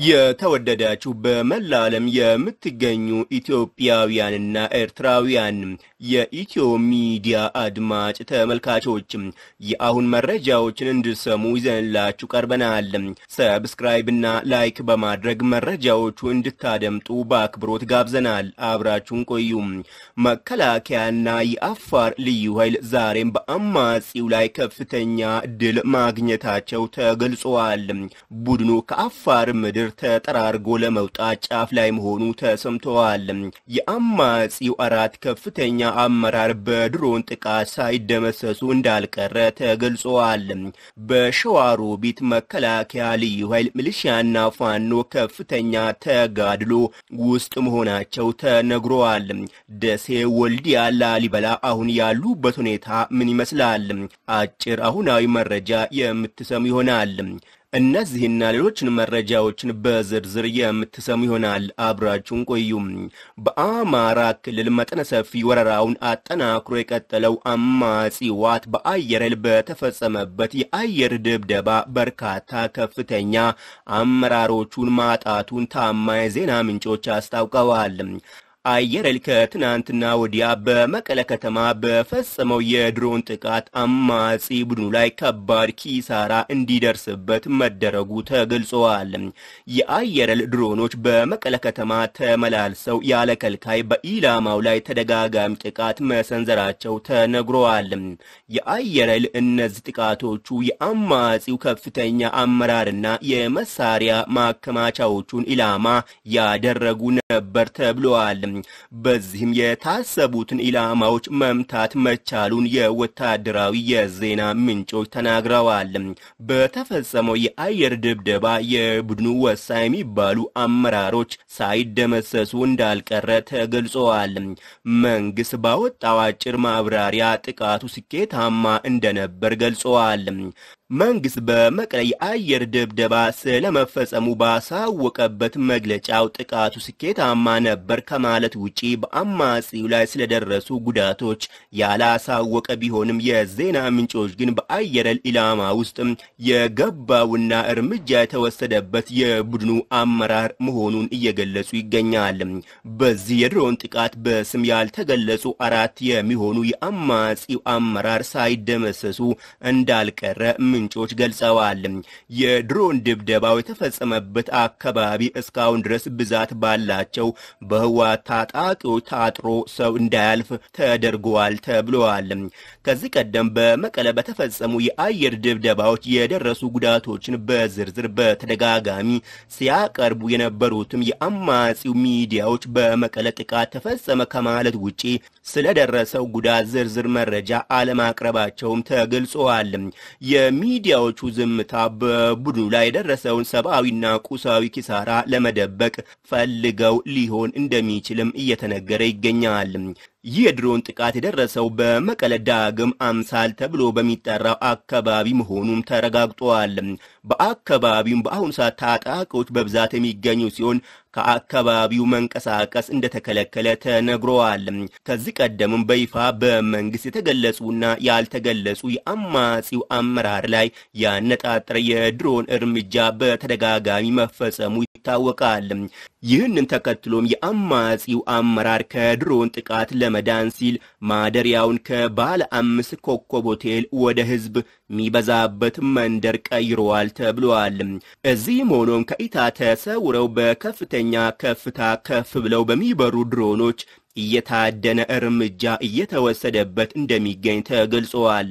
የተወደዳችሁ በመላ ዓለም የምትገኙ ኢትዮጵያውያንና ኤርትራውያን የኢትዮ ሚዲያ አድማጭ ተመልካቾችም የአሁን መረጃዎችን እንድሰሙ ይዘንላችሁ ቀርበናል። ሰብስክራይብና ላይክ በማድረግ መረጃዎቹ እንድታደምጡ በአክብሮት ጋብዘናል። አብራችሁን ቆዩ። መከላከያና የአፋር ልዩ ኃይል ዛሬም በአማጺው ላይ ከፍተኛ ድል ማግኘታቸው ተገልጿል። ቡድኑ ከአፋር ምድር ተጠራርጎ ለመውጣት ጫፍ ላይ መሆኑ ተሰምተዋል። የአማጺው አራት ከፍተኛ አመራር በድሮን ጥቃት ሳይደመሰሱ እንዳልቀረ ተገልጸዋል። በሸዋሮቢት መከላከያ ልዩ ኃይል ሚሊሺያና ፋኖ ከፍተኛ ተጋድሎ ውስጥ መሆናቸው ተነግረዋል። ደሴ፣ ወልዲያ፣ ላሊበላ አሁን ያሉበት ሁኔታ ምን ይመስላል? አጭር አሁናዊ መረጃ የምትሰሙ ይሆናል። እነዚህና ሌሎችን መረጃዎችን በዝርዝር የምትሰሙ ይሆናል። አብራችሁን ቆዩም። በአማራ ክልል መጠነ ሰፊ ወረራውን አጠናክሮ የቀጠለው አማጺ ዋት በአየር ኃይል በተፈጸመበት የአየር ድብደባ በርካታ ከፍተኛ አመራሮቹን ማጣቱን ታማኝ ዜና ምንጮች አስታውቀዋል። አየር ኃይል ከትናንትና ወዲያ በመቀለ ከተማ በፈጸመው የድሮን ጥቃት አማጺ ቡድኑ ላይ ከባድ ኪሳራ እንዲደርስበት መደረጉ ተገልጸዋል። የአየር ኃይል ድሮኖች በመቀለ ከተማ ተመላልሰው ያለ ከልካይ በኢላማው ላይ ተደጋጋሚ ጥቃት መሰንዘራቸው ተነግረዋል። የአየር ኃይል እነዚህ ጥቃቶቹ የአማጺው ከፍተኛ አመራርና የመሳሪያ ማከማቻዎቹን ኢላማ ያደረጉ ነበር ተብለዋል። በዚህም የታሰቡትን ኢላማዎች መምታት መቻሉን የወታደራዊ የዜና ምንጮች ተናግረዋል። በተፈጸመው የአየር ድብደባ የቡድኑ ወሳኝ የሚባሉ አመራሮች ሳይደመሰሱ እንዳልቀረ ተገልጸዋል። መንግስት ባወጣው አጭር ማብራሪያ ጥቃቱ ስኬታማ እንደነበር ገልጸዋል። መንግስት በመቀለ የአየር ድብደባ ስለመፈጸሙ ባሳወቀበት መግለጫው ጥቃቱ ስኬታማ ነበር ከማለት ውጪ በአማጺው ላይ ስለደረሱ ጉዳቶች ያላሳወቀ ቢሆንም የዜና ምንጮች ግን በአየር ኃይል ኢላማ ውስጥ የገባውና እርምጃ የተወሰደበት የቡድኑ አመራር መሆኑን እየገለጹ ይገኛል። በዚህ የድሮን ጥቃት በስም ያልተገለጹ አራት የሚሆኑ የአማጺው አመራር ሳይደመሰሱ እንዳልቀረ ምንጮች ገልጸዋል። የድሮን ድብደባው የተፈጸመበት አካባቢ እስካሁን ድረስ ብዛት ባላቸው በህወሓት ታጣቂዎች ታጥሮ ሰው እንዳያልፍ ተደርገዋል ተብለዋል። ከዚህ ቀደም በመቀለ በተፈጸሙ የአየር ድብደባዎች የደረሱ ጉዳቶችን በዝርዝር በተደጋጋሚ ሲያቀርቡ የነበሩትም የአማጺው ሚዲያዎች በመቀለ ጥቃት ተፈጸመ ከማለት ውጪ ስለደረሰው ጉዳት ዝርዝር መረጃ አለማቅረባቸውም ተገልጸዋል። የሚዲያዎቹ ዝምታ በቡድኑ ላይ የደረሰውን ሰብአዊና ቁሳዊ ኪሳራ ለመደበቅ ፈልገው ሊሆን እንደሚችልም እየተነገረ ይገኛል። ይህ የድሮን ጥቃት የደረሰው በመቀለ ዳግም አምሳል ተብሎ በሚጠራው አካባቢ መሆኑም ተረጋግጧል። በአካባቢውም በአሁኑ ሰዓት ታጣቂዎች በብዛት የሚገኙ ሲሆን ከአካባቢው መንቀሳቀስ እንደተከለከለ ተነግረዋል። ከዚህ ቀደምም በይፋ በመንግስት የተገለጹና ያልተገለጹ የአማጺው አመራር ላይ ያነጣጠረ የድሮን እርምጃ በተደጋጋሚ መፈጸሙ ይታወቃል። ይህንን ተከትሎም የአማጺው አመራር ከድሮን ጥቃት ለመዳን ሲል ማደሪያውን ከባለ አምስት ኮከብ ሆቴል ወደ ህዝብ የሚበዛበት መንደር ቀይረዋል ተብለዋል። እዚህም ሆኖም ከኢታ ተሰውረው በከፍተኛ ከፍታ ከፍ ብለው በሚበሩ ድሮኖች እየታደነ እርምጃ እየተወሰደበት እንደሚገኝ ተገልጸዋል።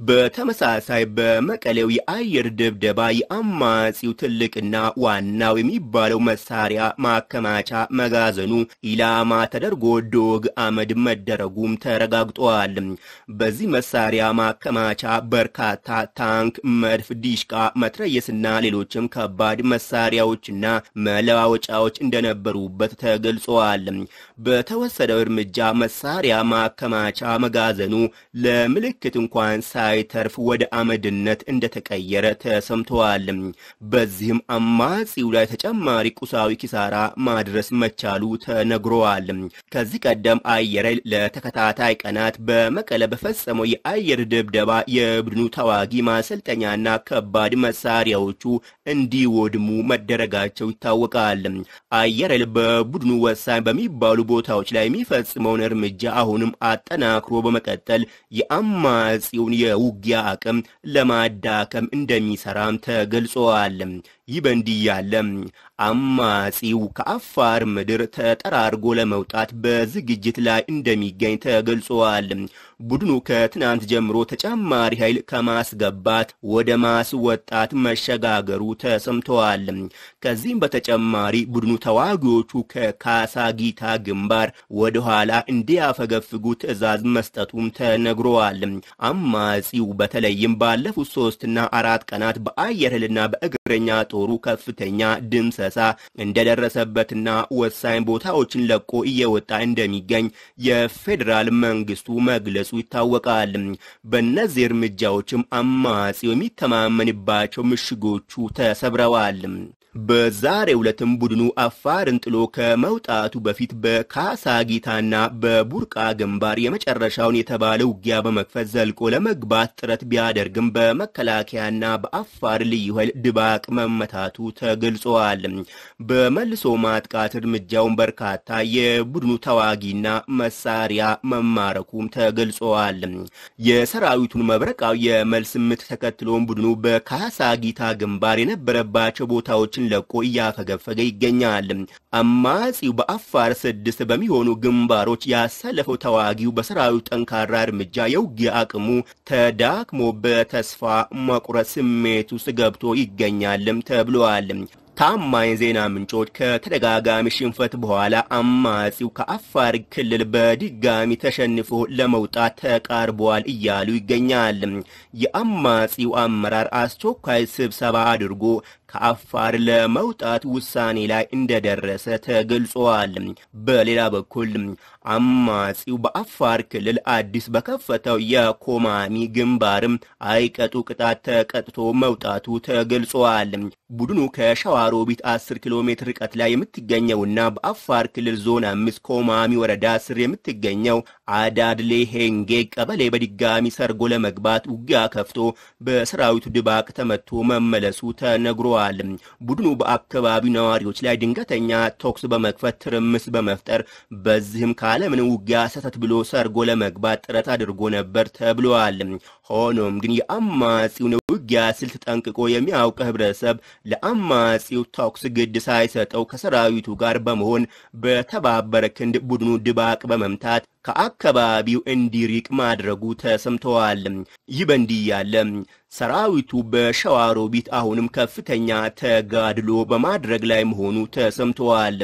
በተመሳሳይ በመቀሌው የአየር ድብደባ የአማጺው ትልቅና ዋናው የሚባለው መሳሪያ ማከማቻ መጋዘኑ ኢላማ ተደርጎ ዶግ አመድ መደረጉም ተረጋግጧል። በዚህ መሳሪያ ማከማቻ በርካታ ታንክ፣ መድፍ፣ ዲሽቃ፣ መትረየስና ሌሎችም ከባድ መሳሪያዎችና መለዋወጫዎች እንደነበሩበት ተገልጸዋል። በተወሰደ በወሰደው እርምጃ መሳሪያ ማከማቻ መጋዘኑ ለምልክት እንኳን ሳይተርፍ ወደ አመድነት እንደተቀየረ ተሰምተዋል። በዚህም አማጺው ላይ ተጨማሪ ቁሳዊ ኪሳራ ማድረስ መቻሉ ተነግሯል። ከዚህ ቀደም አየር ኃይል ለተከታታይ ቀናት በመቀለ በፈጸመው የአየር ድብደባ የቡድኑ ተዋጊ ማሰልጠኛና ከባድ መሳሪያዎቹ እንዲወድሙ መደረጋቸው ይታወቃል። አየር ኃይል በቡድኑ ወሳኝ በሚባሉ ቦታዎች ላይ የሚፈጽመውን እርምጃ አሁንም አጠናክሮ በመቀጠል የአማጺውን የውጊያ አቅም ለማዳከም እንደሚሰራም ተገልጿል። ይህ በእንዲህ ያለ አማጺው ከአፋር ምድር ተጠራርጎ ለመውጣት በዝግጅት ላይ እንደሚገኝ ተገልጿል። ቡድኑ ከትናንት ጀምሮ ተጨማሪ ኃይል ከማስገባት ወደ ማስወጣት መሸጋገሩ ተሰምተዋል። ከዚህም በተጨማሪ ቡድኑ ተዋጊዎቹ ከካሳጊታ ግንባር ወደ ኋላ እንዲያፈገፍጉ ትዕዛዝ መስጠቱም ተነግሯል። አማጺው በተለይም ባለፉት ሶስትና አራት ቀናት በአየር ኃይልና በእግረኛ ጦሩ ከፍተኛ ድምሰሳ እንደደረሰበትና ወሳኝ ቦታዎችን ለቆ እየወጣ እንደሚገኝ የፌዴራል መንግስቱ መግለጹ ይታወቃል። በእነዚህ እርምጃዎችም አማጺው የሚተማመንባቸው ምሽጎቹ ተሰብረዋል። በዛሬው ዕለትም ቡድኑ አፋርን ጥሎ ከመውጣቱ በፊት በካሳጊታና በቡርቃ ግንባር የመጨረሻውን የተባለ ውጊያ በመክፈት ዘልቆ ለመግባት ጥረት ቢያደርግም በመከላከያና በአፋር ልዩ ኃይል ድባቅ መመታቱ ተገልጿል። በመልሶ ማጥቃት እርምጃውን በርካታ የቡድኑ ተዋጊና መሳሪያ መማረኩም ተገልጿል። የሰራዊቱን መብረቃዊ የመልስ ምት ተከትሎም ቡድኑ በካሳጊታ ግንባር የነበረባቸው ቦታዎችን ለቆ እያፈገፈገ ይገኛል። አማጺው በአፋር ስድስት በሚሆኑ ግንባሮች ያሰለፈው ተዋጊው በሰራዊቱ ጠንካራ እርምጃ የውጊያ አቅሙ ተዳክሞ በተስፋ መቁረጥ ስሜት ውስጥ ገብቶ ይገኛልም ተብሏል። ታማኝ ዜና ምንጮች ከተደጋጋሚ ሽንፈት በኋላ አማጺው ከአፋር ክልል በድጋሚ ተሸንፎ ለመውጣት ተቃርቧል እያሉ ይገኛል። የአማጺው አመራር አስቸኳይ ስብሰባ አድርጎ ከአፋር ለመውጣት ውሳኔ ላይ እንደደረሰ ተገልጿል። በሌላ በኩል አማጺው በአፋር ክልል አዲስ በከፈተው የኮማሚ ግንባርም አይቀጡ ቅጣት ተቀጥቶ መውጣቱ ተገልጿል። ቡድኑ ከሸዋሮቢት 10 ኪሎ ሜትር ርቀት ላይ የምትገኘውና በአፋር ክልል ዞን አምስት ኮማሚ ወረዳ ስር የምትገኘው አዳድሌ ሄንጌ ቀበሌ በድጋሚ ሰርጎ ለመግባት ውጊያ ከፍቶ በሰራዊቱ ድባቅ ተመቶ መመለሱ ተነግሯል። ቡድኑ በአካባቢው ነዋሪዎች ላይ ድንገተኛ ተኩስ በመክፈት ትርምስ በመፍጠር በዚህም ካለምንም ውጊያ ሰተት ብሎ ሰርጎ ለመግባት ጥረት አድርጎ ነበር ተብሏል። ሆኖም ግን የአማጺውን ውጊያ ስልት ጠንቅቆ የሚያውቅ ህብረተሰብ ለአማጺው ተኩስ ግድ ሳይሰጠው ከሰራዊቱ ጋር በመሆን በተባበረ ክንድ ቡድኑ ድባቅ በመምታት ከአካባቢው እንዲሪቅ ማድረጉ ተሰምተዋል። ይህ በእንዲህ ያለ ሰራዊቱ በሸዋሮቢት አሁንም ከፍተኛ ተጋድሎ በማድረግ ላይ መሆኑ ተሰምተዋል።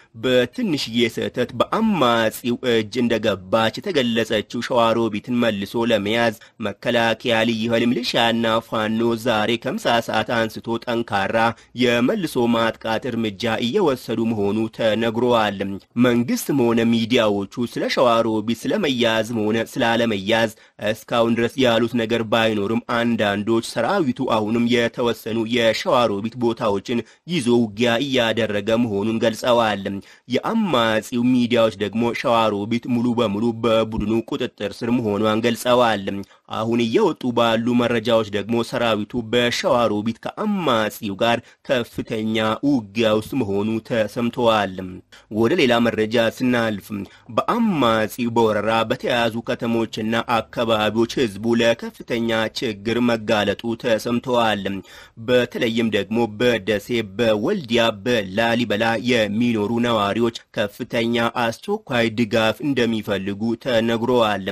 በትንሽዬ ስህተት በአማጺው እጅ እንደገባች የተገለጸችው ሸዋሮቢትን መልሶ ለመያዝ መከላከያ፣ ልዩ ኃይል፣ ሚሊሻና ፋኖ ዛሬ ከምሳ ሰዓት አንስቶ ጠንካራ የመልሶ ማጥቃት እርምጃ እየወሰዱ መሆኑ ተነግሯል። መንግስትም ሆነ ሚዲያዎቹ ስለ ሸዋሮቢት ስለመያዝም ሆነ ስላለመያዝ እስካሁን ድረስ ያሉት ነገር ባይኖርም አንዳንዶች ሰራዊቱ አሁንም የተወሰኑ የሸዋሮቢት ቦታዎችን ይዞ ውጊያ እያደረገ መሆኑን ገልጸዋል። የአማጺው ሚዲያዎች ደግሞ ሸዋሮቢት ሙሉ በሙሉ በቡድኑ ቁጥጥር ስር መሆኗን ገልጸዋል። አሁን እየወጡ ባሉ መረጃዎች ደግሞ ሰራዊቱ በሸዋሮቢት ከአማጺው ጋር ከፍተኛ ውጊያ ውስጥ መሆኑ ተሰምተዋል። ወደ ሌላ መረጃ ስናልፍ በአማጺው በወረራ በተያዙ ከተሞችና አካባቢዎች ህዝቡ ለከፍተኛ ችግር መጋለጡ ተሰምተዋል። በተለይም ደግሞ በደሴ፣ በወልዲያ፣ በላሊበላ የሚኖሩ ነዋሪዎች ከፍተኛ አስቸኳይ ድጋፍ እንደሚፈልጉ ተነግረዋል።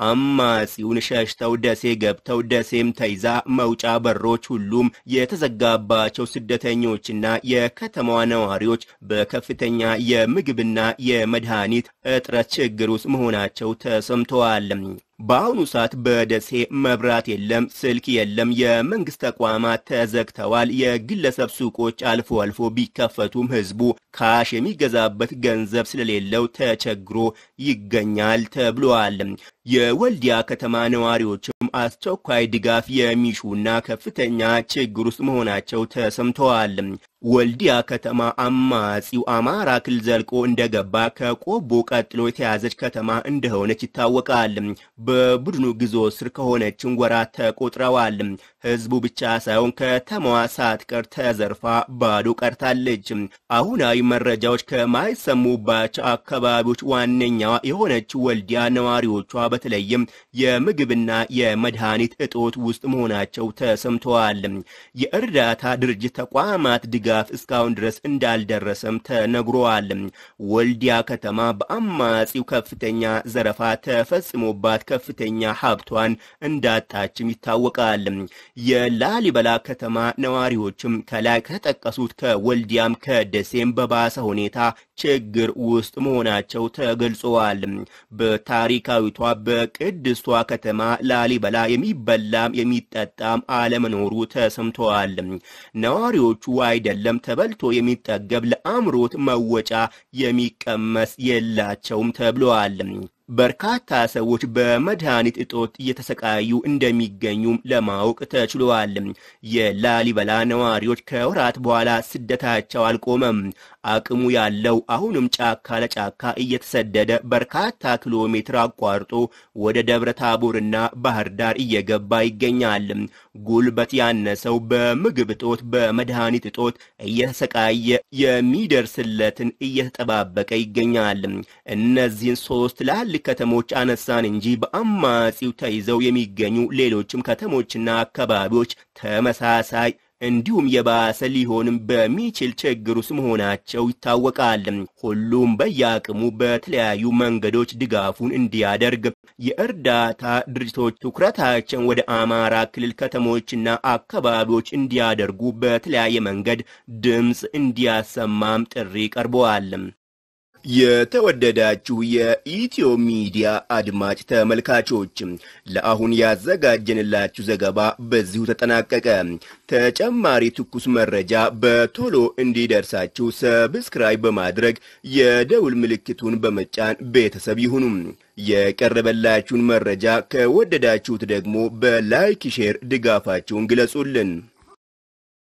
አማጺውን ሸሽተው ደሴ ገብተው ደሴም ተይዛ መውጫ በሮች ሁሉም የተዘጋባቸው ስደተኞችና የከተማዋ ነዋሪዎች በከፍተኛ የምግብና የመድኃኒት እጥረት ችግር ውስጥ መሆናቸው ተሰምተዋል። በአሁኑ ሰዓት በደሴ መብራት የለም፣ ስልክ የለም፣ የመንግስት ተቋማት ተዘግተዋል። የግለሰብ ሱቆች አልፎ አልፎ ቢከፈቱም ህዝቡ ካሽ የሚገዛበት ገንዘብ ስለሌለው ተቸግሮ ይገኛል ተብሏል። የወልዲያ ከተማ ነዋሪዎችም አስቸኳይ ድጋፍ የሚሹና ከፍተኛ ችግር ውስጥ መሆናቸው ተሰምተዋል። ወልዲያ ከተማ አማጺው አማራ ክልል ዘልቆ እንደገባ ከቆቦ ቀጥሎ የተያዘች ከተማ እንደሆነች ይታወቃል። በቡድኑ ግዞት ስር ከሆነችን ወራት ተቆጥረዋል። ህዝቡ ብቻ ሳይሆን ከተማዋ ሳትቀር ተዘርፋ ባዶ ቀርታለች። አሁናዊ መረጃዎች ከማይሰሙባቸው አካባቢዎች ዋነኛዋ የሆነችው ወልዲያ ነዋሪዎቿ በተለይም የምግብና የመድኃኒት እጦት ውስጥ መሆናቸው ተሰምተዋል። የእርዳታ ድርጅት ተቋማት ድጋፍ እስካሁን ድረስ እንዳልደረሰም ተነግሯል። ወልዲያ ከተማ በአማጺው ከፍተኛ ዘረፋ ተፈጽሞባት ከፍተኛ ሀብቷን እንዳጣችም ይታወቃል። የላሊበላ ከተማ ነዋሪዎችም ከላይ ከተጠቀሱት ከወልዲያም ከደሴም በባሰ ሁኔታ ችግር ውስጥ መሆናቸው ተገልጸዋል። በታሪካዊቷ በቅድስቷ ከተማ ላሊበላ የሚበላም የሚጠጣም አለመኖሩ ተሰምተዋል። ነዋሪዎቹ አይደለም ተበልቶ የሚጠገብ ለአእምሮት መወጫ የሚቀመስ የላቸውም ተብለዋል። በርካታ ሰዎች በመድኃኒት እጦት እየተሰቃዩ እንደሚገኙም ለማወቅ ተችሏል። የላሊበላ ነዋሪዎች ከወራት በኋላ ስደታቸው አልቆመም። አቅሙ ያለው አሁንም ጫካ ለጫካ እየተሰደደ በርካታ ኪሎ ሜትር አቋርጦ ወደ ደብረ ታቦርና ባህር ዳር እየገባ ይገኛል። ጉልበት ያነሰው በምግብ እጦት፣ በመድኃኒት እጦት እየተሰቃየ የሚደርስለትን እየተጠባበቀ ይገኛል። እነዚህን ሶስት ትላልቅ ከተሞች አነሳን እንጂ በአማጺው ተይዘው የሚገኙ ሌሎችም ከተሞችና አካባቢዎች ተመሳሳይ እንዲሁም የባሰ ሊሆንም በሚችል ችግር ውስጥ መሆናቸው ይታወቃል። ሁሉም በየአቅሙ በተለያዩ መንገዶች ድጋፉን እንዲያደርግ የእርዳታ ድርጅቶች ትኩረታቸውን ወደ አማራ ክልል ከተሞችና አካባቢዎች እንዲያደርጉ በተለያየ መንገድ ድምፅ እንዲያሰማም ጥሪ ቀርበዋል። የተወደዳችሁ የኢትዮ ሚዲያ አድማጭ ተመልካቾች ለአሁን ያዘጋጀንላችሁ ዘገባ በዚሁ ተጠናቀቀ። ተጨማሪ ትኩስ መረጃ በቶሎ እንዲደርሳችሁ ሰብስክራይብ በማድረግ የደውል ምልክቱን በመጫን ቤተሰብ ይሁኑ። የቀረበላችሁን መረጃ ከወደዳችሁት ደግሞ በላይክ ሼር ድጋፋችሁን ግለጹልን።